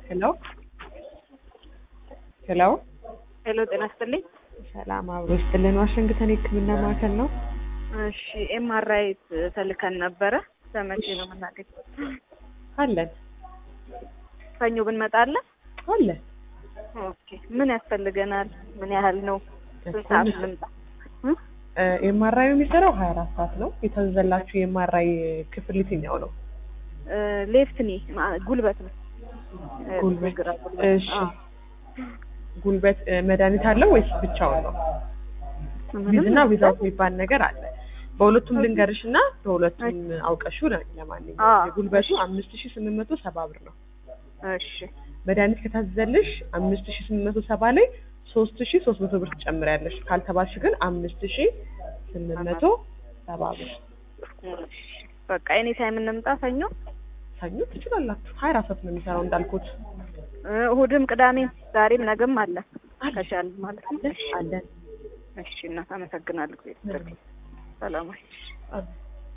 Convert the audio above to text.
ሄሎ ሄሎ ሄሎ ጤና ይስጥልኝ። ሰላም አብሮ ይስጥልን። ዋሽንግተን የሕክምና ማዕከል ነው። እሺ ኤምአርአይ ተልከን ነበረ። ለመቼ ነው የምናገኘው? አለን ሰኞ ብንመጣለን? አለን። ኦኬ ምን ያስፈልገናል? ምን ያህል ነው? ስንት ሰዓት ልምጣ? እ? ኤምአርአይ የሚሰራው ሀያ አራት ሰዓት ነው። የታዘዘላችሁ የኤምአርአይ ክፍል የትኛው ነው? እ፣ ሌፍት ኒ ማ- ጉልበት ነው። እ፣ ጉልበት። ግራ ጉልበት። እሺ አዎ። ጉልበት እ፣ መድኃኒት አለው ወይስ ብቻውን ነው? ምንም ዊዝና ዊዛውት የሚባል ነገር አለ። በሁለቱም ልንገርሽ እና በሁለቱም አውቀሹ ነ- አዎ። ለማንኛውም የጉልበቱ አምስት ሺ ስምንት መቶ ሰባ ብር ነው። እሺ መድኃኒት ከታዘዘልሽ አምስት ሺ ስምንት መቶ ሰባ ላይ ሶስት ሺ ሶስት መቶ ብር ትጨምሪያለሽ። ካልተባልሽ ግን አምስት ሺ ስምንት መቶ ሰባ ብር እሺ። በቃ ኤኒ ታይም እንምጣ ሰኞ። ሰኞ ትችላላችሁ። ሀያ አራት ሰዓት ነው የሚሰራው እንዳልኩት እ፣ እሑድም ቅዳሜም ዛሬም ነገም አለ ከቻል ማለት ነው። አለን። እሺ እናት አመሰግናለሁ። ጊዜ ሰላም ወይ አለን።